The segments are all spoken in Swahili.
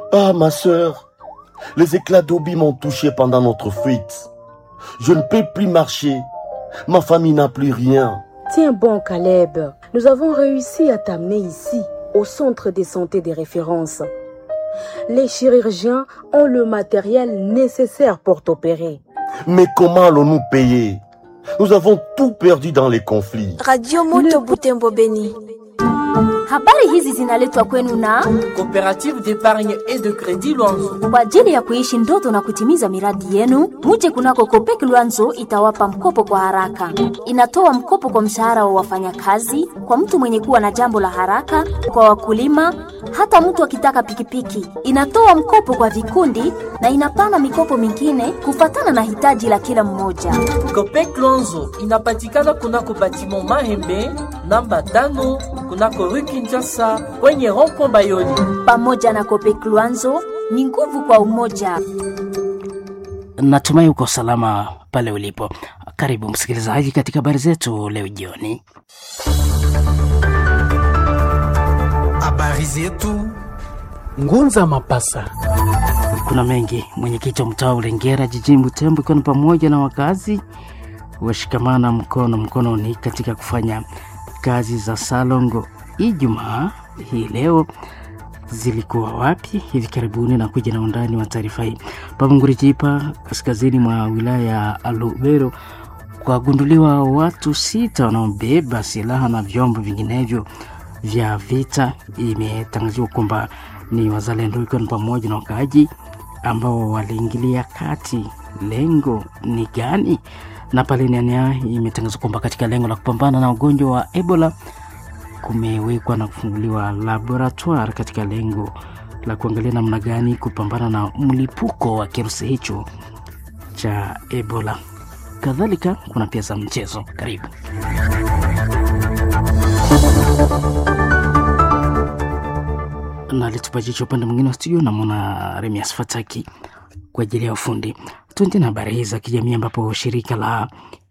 Ah, ma sœur, les éclats d'obis m'ont touché pendant notre fuite. Je ne peux plus marcher. Ma famille n'a plus rien. Tiens bon, Caleb. Nous avons réussi à t'amener ici, au centre de santé de référence. Les chirurgiens ont le matériel nécessaire pour t'opérer. Mais comment allons-nous payer Nous avons tout perdu dans les conflits. Radio Moto Butembo Beni. Habari hizi zinaletwa kwenu na Coopérative d'épargne et de crédit Luanzo. kwa ajili ya kuishi ndoto na kutimiza miradi yenu. Muje kunako Kopek Luanzo itawapa mkopo kwa haraka. Inatoa mkopo kwa mshahara wa wafanyakazi, kwa mtu mwenye kuwa na jambo la haraka, kwa wakulima, hata mtu akitaka pikipiki. Inatoa mkopo kwa vikundi na inapana mikopo mingine kufatana na hitaji la kila mmoja. Copec Luanzo inapatikana kunako batiment Mahembe namba tano kunako rue Kinshasa kwenye rond-point Bayoni. Pamoja na Kopek Luanzo ni nguvu kwa umoja. Natumai uko salama pale ulipo. Karibu msikilizaji katika habari zetu leo jioni. Habari zetu Ngunza Mapasa. Kuna mengi. Mwenyekiti wa mtaa wa Ulengera jijini Butembo ikiwa ni pamoja na wakazi washikamana mkono mkononi katika kufanya kazi za salongo. Ijumaa hii leo zilikuwa wapi hivi karibuni, na kuja na undani wa taarifa hii. Pamungurijipa, kaskazini mwa wilaya ya Alubero, kwagunduliwa watu sita wanaobeba silaha na vyombo vinginevyo vya vita. Imetangaziwa kwamba ni wazalendo, ikiwa ni pamoja na wakaaji ambao waliingilia kati. Lengo ni gani? Na pale Nyanya imetangazwa kwamba katika lengo la kupambana na ugonjwa wa Ebola kumewekwa na kufunguliwa laboratoire katika lengo la kuangalia namna gani kupambana na mlipuko wa kirusi hicho cha Ebola. Kadhalika kuna pia za mchezo. Karibu. na litupa jicho upande mwingine wa studio, namwona Remias Fataki kwa ajili ya ufundi. Tuende na habari hii za kijamii, ambapo shirika la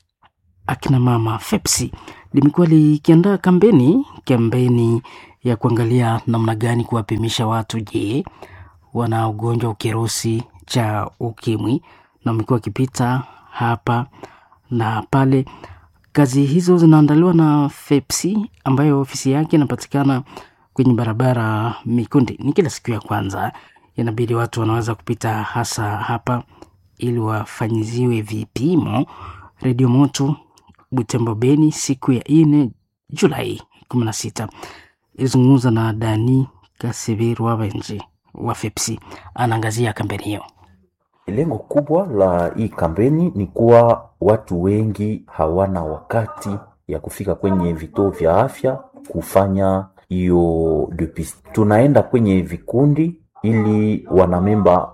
akina mama FEPSI limekuwa likiandaa kampeni kampeni ya kuangalia namna gani kuwapimisha watu, je, wana ugonjwa wa kirusi cha ukimwi, na wamekuwa wakipita hapa na pale. Kazi hizo zinaandaliwa na FEPSI ambayo ofisi yake inapatikana kwenye barabara Mikundi. Ni kila siku ya kwanza, inabidi watu wanaweza kupita hasa hapa ili wafanyiziwe vipimo. Redio Moto Butembo Beni siku ya ine Julai kumi na sita ilizungumza na Dani Kasibiru Wabenji wa FEPSI, anaangazia kampeni hiyo. Lengo kubwa la hii kampeni ni kuwa watu wengi hawana wakati ya kufika kwenye vituo vya afya kufanya hiyo depist. Tunaenda kwenye vikundi ili wanamemba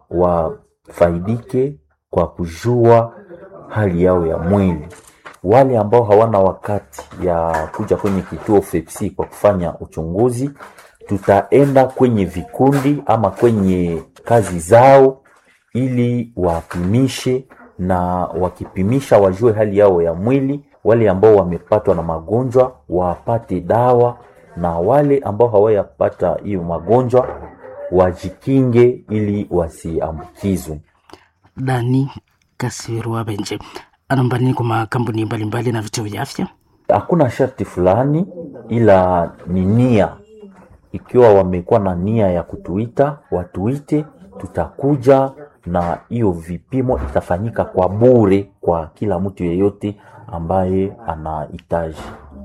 wafaidike kwa kujua hali yao ya mwili. Wale ambao hawana wakati ya kuja kwenye kituo FEPSI kwa kufanya uchunguzi, tutaenda kwenye vikundi ama kwenye kazi zao ili wapimishe, na wakipimisha wajue hali yao ya mwili. Wale ambao wamepatwa na magonjwa wapate dawa, na wale ambao hawayapata hiyo magonjwa wajikinge ili wasiambukizwe. Dani Kasibiru Wabenji anaomba nini kwa makampuni mbalimbali na vituo vya afya? Hakuna sharti fulani, ila ni nia. Ikiwa wamekuwa na nia ya kutuita, watuite, tutakuja na hiyo vipimo itafanyika kwa bure kwa kila mtu yeyote ambaye anahitaji,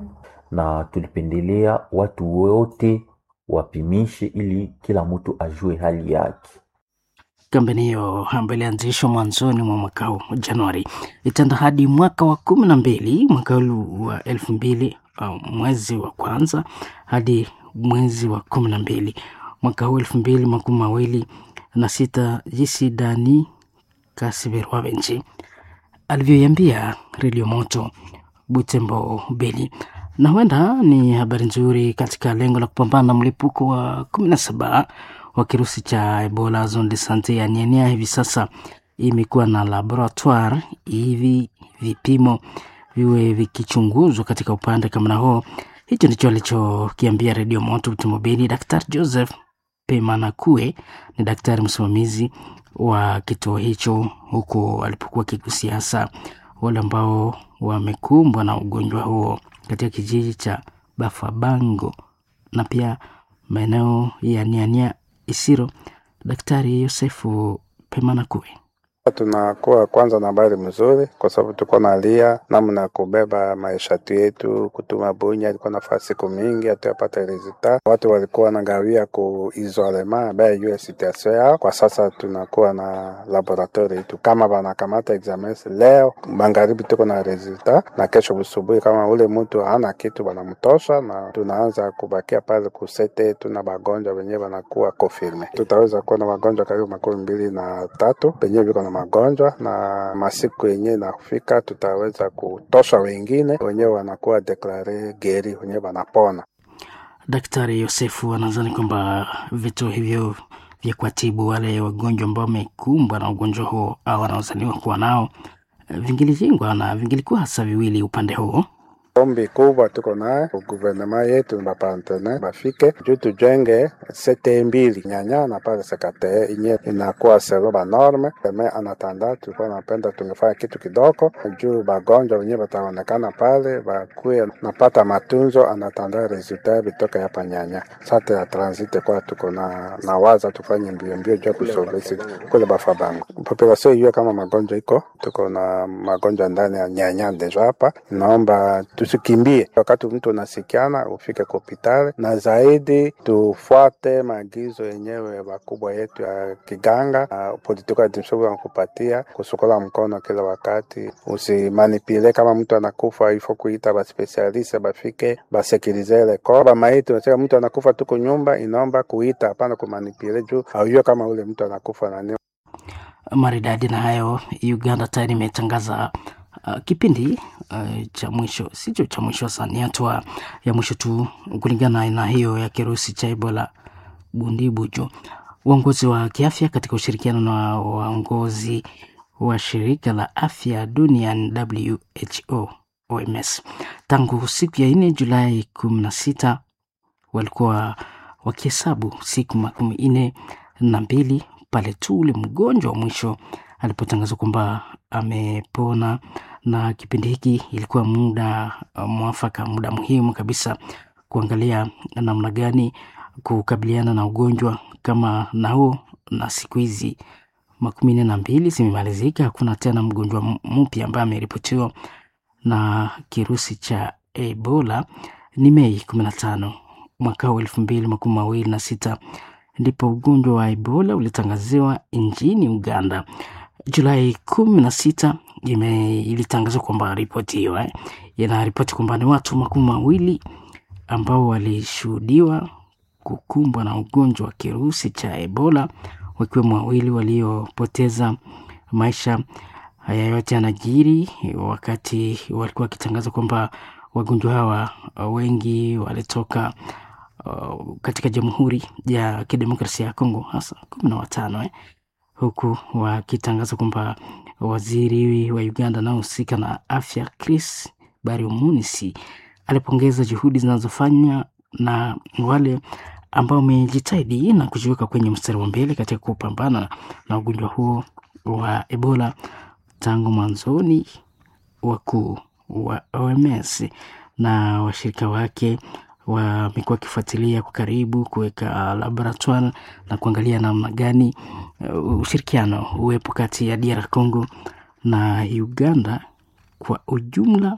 na tulipendelea watu wote wapimishe ili kila mtu ajue hali yake. Kampeni hiyo ambayo ilianzishwa mwanzoni mwa mwaka huu Januari itaenda hadi mwaka wa kumi na mbili mwaka huu wa elfu mbili uh, mwezi wa kwanza hadi mwezi wa kumi na mbili mwaka huu elfu mbili makumi mawili na sita jinsi Dani Kasibiru Benji alivyoiambia Redio Moto Butembo Beni. Na huenda ni habari nzuri katika lengo la kupambana na mlipuko wa kumi na saba wa kirusi cha Ebola. Zone de sante ya Nyania hivi sasa imekuwa na laboratoire hivi vipimo viwe vikichunguzwa katika upande kama na huo. Hicho ndicho alichokiambia Redio Moto Butembo Beni Daktari Joseph Pemanakue ni daktari msimamizi wa kituo hicho, huku alipokuwa akigusia hasa wale ambao wamekumbwa na ugonjwa huo katika kijiji cha Bafabango na pia maeneo ya Niania Isiro. Daktari Yosefu Pemanakue Tunakuwa kwanza na habari mzuri, kwa sababu tuko nalia namna ya kubeba maisha yetu. Kutuma Bunya ilikuwa nafaa siku mingi, hatuyapata resulta. Watu walikuwa wanagawia ku isolema bae juu ya situation yao. Kwa sasa tunakuwa na laboratori yetu, kama banakamata examens leo magharibi, tuko na resulta, na kesho busubuhi kama ule mtu hana kitu banamtosha, na tunaanza kubakia pale kusete yetu na bagonjwa wenyewe banakuwa confirme. Tutaweza kuwa na wagonjwa karibu makumi mbili na tatu wenyewe viko na magonjwa na masiku yenyewe nafika, tutaweza kutosha wengine wenyewe wanakuwa deklare geri, wenyewe wanapona. Daktari Yosefu anadhani kwamba vituo hivyo vya kuwatibu wale wagonjwa ambao wamekumbwa na ugonjwa huo au wanaozaniwa kuwa nao vingilijengwa na vingelikuwa hasa viwili upande huo Ombi kubwa tuko naye guvernema yetu na bapantene bafike juu tujenge sete mbili nyanya na pale sekate inye inakuwa selo ba norme me anatanda, tulikuwa napenda tungefanya kitu kidogo juu bagonjwa wenyewe bataonekana pale bakuye napata matunzo, anatanda resulta bitoka hapa nyanya sate ya transit kwa tuko na na waza tufanye mbio mbio juu kusolvesi kule bafabango population hiyo kama magonjwa iko tuko na magonjwa ndani ya nyanya deja hapa, naomba tusikimbie wakati mtu unasikiana ufike kwa hospitali, na zaidi tufuate maagizo yenyewe wakubwa yetu ya kiganga na political administration wanakupatia kusukula mkono kila wakati, usimanipile. Kama mtu anakufa ifo kuita baspesialiste bafike basekirize ile koba maiti. Unasema mtu anakufa tuko nyumba, inaomba kuita, hapana kumanipile juu aujue kama ule mtu anakufa nani. maridadi. Na hayo Uganda tayari imetangaza uh, kipindi uh, cha mwisho, sicho cha mwisho sasa, ni hatua ya mwisho tu kulingana na aina hiyo ya kirusi cha Ebola Bundibujo. Uongozi wa kiafya katika ushirikiano na waongozi wa shirika la afya duniani WHO OMS tangu siku ya nne Julai kumi na sita walikuwa wakihesabu siku makumi nne na mbili pale tu ule mgonjwa wa mwisho alipotangazwa kwamba amepona. Na kipindi hiki ilikuwa muda uh, mwafaka, muda muhimu kabisa kuangalia namna gani kukabiliana na ugonjwa kama nao, na siku hizi makumi nne na mbili zimemalizika, hakuna tena mgonjwa mpya ambaye ameripotiwa na kirusi cha Ebola. Ni Mei kumi na tano mwaka huu elfu mbili makumi mawili na sita ndipo ugonjwa wa Ebola ulitangaziwa nchini Uganda. Julai kumi na sita ilitangazwa kwamba ripoti hiyo eh, inaripoti kwamba ni watu makumi mawili ambao walishuhudiwa kukumbwa na ugonjwa wa kirusi cha Ebola, wakiwemo wawili waliopoteza maisha. Haya yote yanajiri wakati walikuwa wakitangaza kwamba wagonjwa hawa wengi walitoka uh, katika Jamhuri ya Kidemokrasia ya Kongo, hasa kumi na watano eh, huku wakitangaza kwamba waziri wa Uganda anaohusika na afya Chris Bariomunisi alipongeza juhudi zinazofanywa na wale ambao wamejitahidi na kujiweka kwenye mstari wa mbele katika kupambana na ugonjwa huo wa Ebola tangu mwanzoni. Wakuu wa OMS na washirika wake wamekuwa wakifuatilia kwa karibu kuweka laboratoire na kuangalia namna gani uh, ushirikiano uwepo kati ya DR Congo na Uganda kwa ujumla.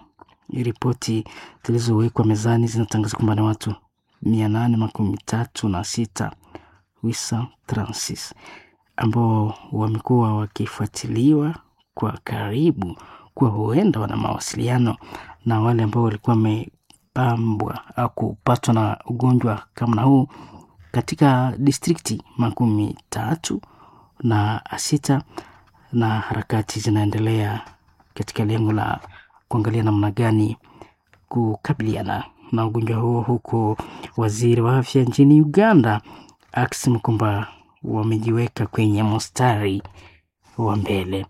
Ripoti zilizowekwa mezani zinatangaza kwamba ni watu mia nane makumi tatu na sita wisa transis ambao wamekuwa wakifuatiliwa kwa karibu kuwa huenda wana mawasiliano na wale ambao walikuwa wamepambwa au kupatwa na ugonjwa kama na huu katika distrikti makumi tatu na sita, na harakati zinaendelea katika lengo la kuangalia namna gani kukabiliana na ugonjwa huo, huku waziri wa afya nchini Uganda akisema kwamba wamejiweka kwenye mstari wa mbele.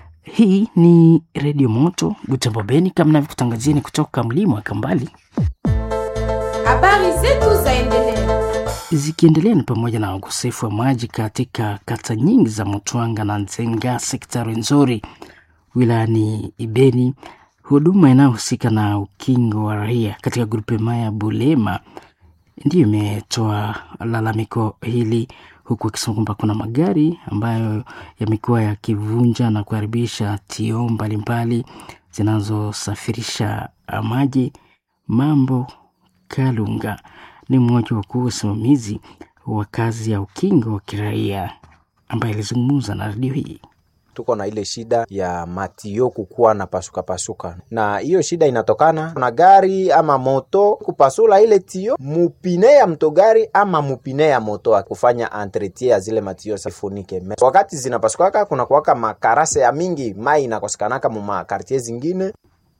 Hii ni Redio Moto Butembo Beni, kama navyokutangazieni kutoka mlima wa Kambali. Habari zetu zaendelea. zikiendelea ni pamoja na ukosefu wa maji katika kata nyingi za Mutwanga na Nzenga, sekta Rwenzori wilayani Ibeni. Huduma inayohusika na ukingo wa raia katika grupema ya Bulema ndiyo imetoa lalamiko hili, huku akisema kwamba kuna magari ambayo yamekuwa yakivunja na kuharibisha tio mbalimbali zinazosafirisha maji. Mambo Kalunga ni mmoja wa kuu wasimamizi wa kazi ya ukingo wa kiraia ambaye alizungumza na redio hii. tuko na ile shida ya matio kukuwa na pasuka pasuka, na hiyo shida inatokana na gari ama moto kupasula ile tio mupine ya mtogari ama mupine ya moto, kufanya entretien ya zile matio sifunike. Wakati zinapasukaka kuna kuwaka makarase ya mingi, mai inakosekanaka mu makartie zingine.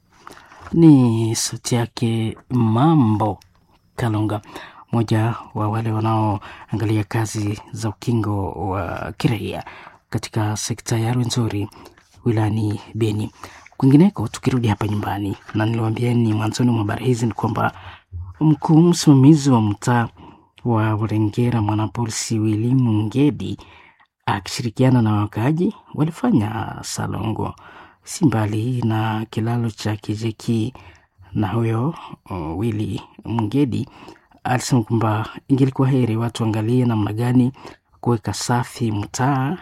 Ni sauti yake Mambo Kalunga, mmoja wa wale wanaoangalia kazi za ukingo wa kiraia katika sekta ya Rwenzori wilayani Beni. Kwingineko, tukirudi hapa nyumbani, na niliwaambieni mwanzoni mwa habari hizi ni kwamba mkuu msimamizi wa mtaa wa Burengera mwanapolisi Wilimu Ngedi akishirikiana na wakaaji walifanya salongo si mbali na kilalo cha Kijeki, na huyo uh, Wili Mngedi alisema kwamba ingelikuwa heri watu angalie namna gani kuweka safi mtaa.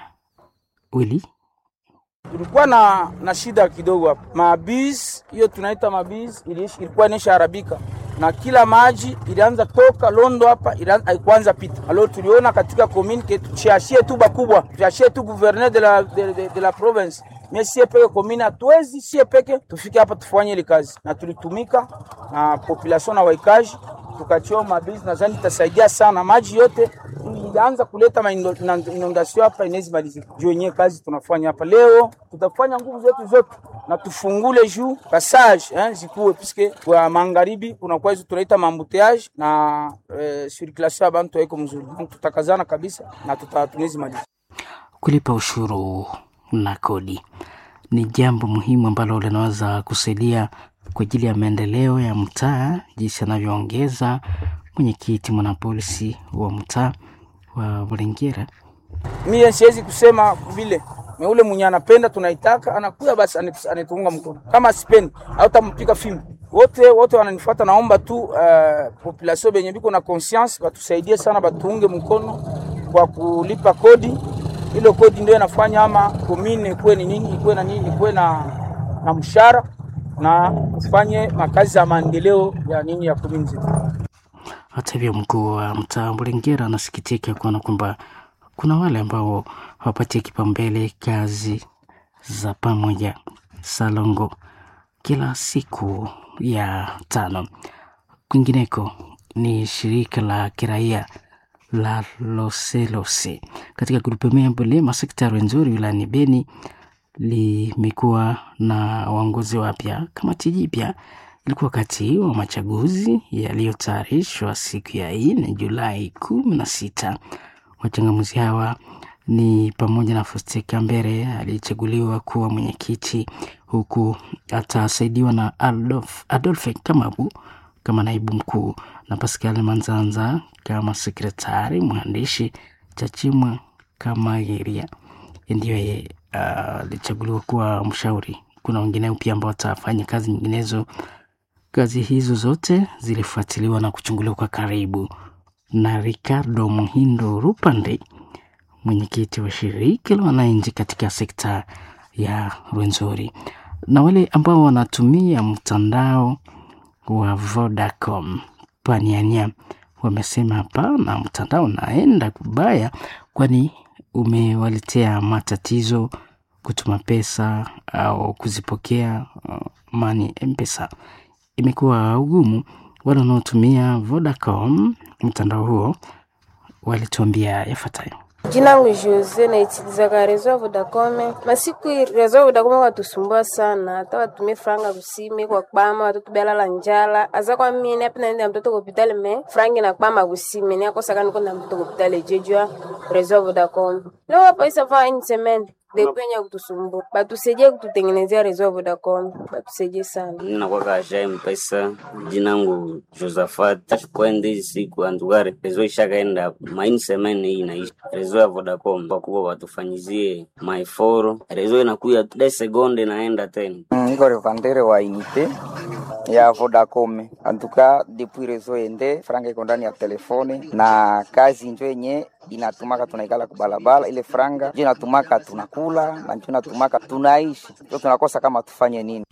Wili tulikuwa na, na shida kidogo hapa. Mabiz hiyo tunaita mabiz ilikuwa inaisha harabika na kila maji ilianza toka Londo hapa haikuanza pita. Alo tuliona katika commune ke tuchiashie tu bakubwa tuchiashie tu gouverneur de la, de, de, de la province mie sie peke commune hatuwezi sie peke tufike hapa tufanye ile kazi, na tulitumika na population na waikaji tukachio mabizi, nadhani itasaidia sana. Maji yote ilianza kuleta inondasio hapa inawezi malizika. Juu yenyewe kazi tunafanya hapa leo, tutafanya nguvu zetu zote na tufungule juu passage eh, zikuwe piske kwa magharibi kunakuwa hizo tunaita mambuteage na eh, circulation ya bantu haiko mzuri. Tutakazana kabisa na tutatunezi maliza. Kulipa ushuru na kodi ni jambo muhimu ambalo linaweza kusaidia kwa ajili ya maendeleo ya mtaa, jinsi anavyoongeza mwenyekiti mwanapolisi wa mtaa wa Burengera. Mie siwezi kusema vile me ule mwenye anapenda tunaitaka anakuya basi anituunga mkono, kama sipendi hautampiga fimbo. Wote wote wananifuata, naomba tu uh, population benye biko na conscience batusaidie sana, batuunge mkono kwa kulipa kodi. Ile kodi ndio inafanya ama komine ikuwe ni nini, ikuwe na nini, ikuwe na, na mshahara na tufanye makazi ya maendeleo ya nini ya komini zetu. Hata hivyo, mkuu wa mtaa Burengera anasikitika kuona kwamba kuna wale ambao hawapatie kipaumbele kazi za pamoja salongo kila siku ya tano. Kwingineko ni shirika la kiraia la Loselose katika grupemea Bulema sekta ya Rwenzori wilayani Beni limekuwa na waongozi wapya. Kamati jipya ilikuwa wakati wa machaguzi yaliyotayarishwa siku ya nne Julai kumi na sita. Wachangamuzi hawa ni pamoja na Faustin Kambere aliyechaguliwa kuwa mwenyekiti, huku atasaidiwa na Adolf, Adolphe Kamabu kama naibu mkuu na Pascal Manzanza kama sekretari, mwandishi Chachimwa Kamageria ndiyo yeye alichaguliwa uh, kuwa mshauri. Kuna wengineo pia ambao watafanya kazi nyinginezo. Kazi hizo zote zilifuatiliwa na kuchunguliwa kwa karibu na Ricardo Muhindo Rupande, mwenyekiti wa shirika la wananchi katika sekta ya Rwenzori, na wale ambao wanatumia mtandao wa Vodacom paniania wamesema hapana, mtandao unaenda kubaya, kwani umewaletea matatizo kutuma pesa au kuzipokea. Uh, mani mpesa imekuwa ugumu. Wale wanaotumia Vodacom mtandao huo walituambia yafuatayo. Jina langu Jose naitilizaga rezo ya Vodacom. Masiku rezo ya Vodacom watusumbua sana, hata watumie franga kusime kwa kpama watoto belala njala aza kwa mimi hapa naenda mtoto hospitali me frangi na kpama kusime ni akosa kana kwenda mtoto hospitali jejua rezo ya Vodacom. Leo hapa isa fa une semaine depenya kutusumbua, batusaidie kututengenezea rezo ya Vodacom, batusaidie sana. nakwaka aja mpesa jinangu Josafat kwende hizi siku andugare rezo ishakaenda maini semene hii inaisha rezo ya Vodacom wakuwa watufanyizie maiforo rezo inakuya de sekonde naenda tena niko revandere wa inite ya Vodacom antuka depuis rezo ende franga iko ndani ya telefone na kazi njo yenye inatumaka tunaikala kubalabala, ile franga njo inatumaka tunakula na njo inatumaka tunaishi, njo tunakosa kama tufanye nini.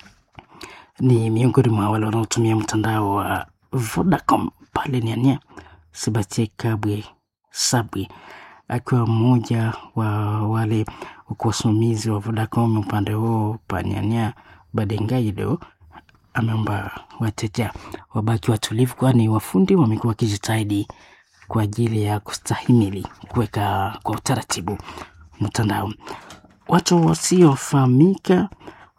Ni miongoni mwa wale wanaotumia mtandao wa Vodacom pale Niania. Sebastian Kabwe Sabwe akiwa mmoja wa wale wasimamizi wa Vodacom upande huo paniania Badengaido ameomba wateja wabaki watulivu, kwani wafundi wamekuwa wakijitahidi kwa ajili ya kustahimili kuweka kwa utaratibu mtandao. Watu wasiofahamika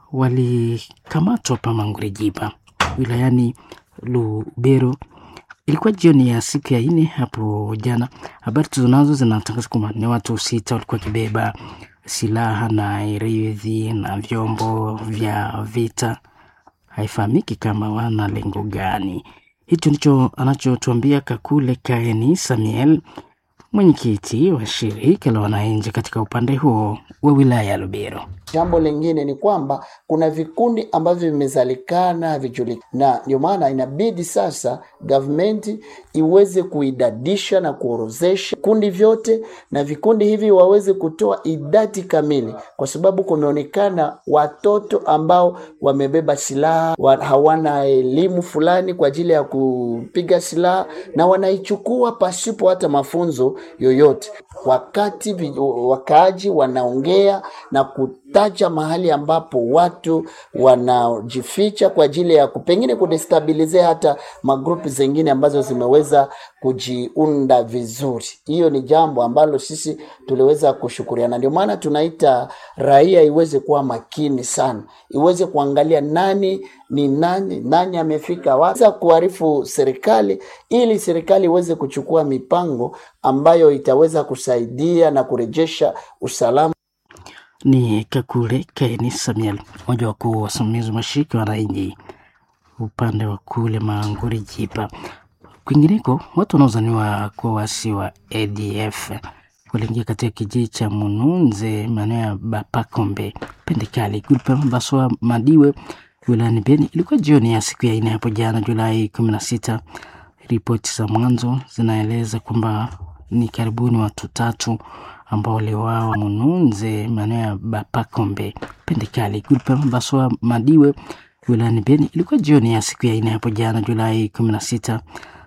walikamatwa pa Mangurejipa wilayani Lubero. Ilikuwa jioni ya siku ya nne hapo jana. Habari tulizonazo zinatangaza kwamba ni watu sita walikuwa wakibeba silaha na irithi na vyombo vya vita. Haifahamiki kama wana lengo gani. Hicho ndicho anachotuambia Kakule Kaeni Samuel, mwenyekiti wa shirika la wananchi katika upande huo wa wilaya ya Lubero. Jambo lingine ni kwamba kuna vikundi ambavyo vimezalikana havijulikani, na ndio maana inabidi sasa gavumenti iweze kuidadisha na kuorozesha vikundi vyote, na vikundi hivi waweze kutoa idadi kamili, kwa sababu kumeonekana watoto ambao wamebeba silaha wa, hawana elimu fulani kwa ajili ya kupiga silaha na wanaichukua pasipo hata mafunzo yoyote, wakati vi- wakaaji wanaongea na kutaja mahali ambapo watu wanajificha kwa ajili ya ku- pengine kudestabilizea hata magrupu zingine ambazo zimeweza kujiunda vizuri. Hiyo ni jambo ambalo sisi tuliweza kushukuriana, ndio maana tunaita raia iweze kuwa makini sana, iweze kuangalia nani ni nani, nani amefika wapi, Weza kuarifu serikali ili serikali iweze kuchukua mipango ambayo itaweza kusaidia na kurejesha usalama. Ni Kakule Kaini Samuel, mmoja wa wakuu wasimamizi wa mashirika ya wananchi upande wa kule Manguri Jipa. Kwingineko, watu wanaozaniwa kuwa wasi wa ADF waliingia katika kijiji cha Mununze maeneo ya Bapakombe Pendekali grupe Baswa Madiwe wilayani Beni. Ilikuwa jioni ya siku ya nne hapo jana Julai kumi na sita. Ripoti za mwanzo zinaeleza kwamba ni karibuni watu tatu ambao waliuawa Mununze maeneo ya Bapakombe Pendekali grupe Baswa Madiwe wilayani Beni. Ilikuwa jioni ya siku ya nne hapo jana Julai kumi na sita.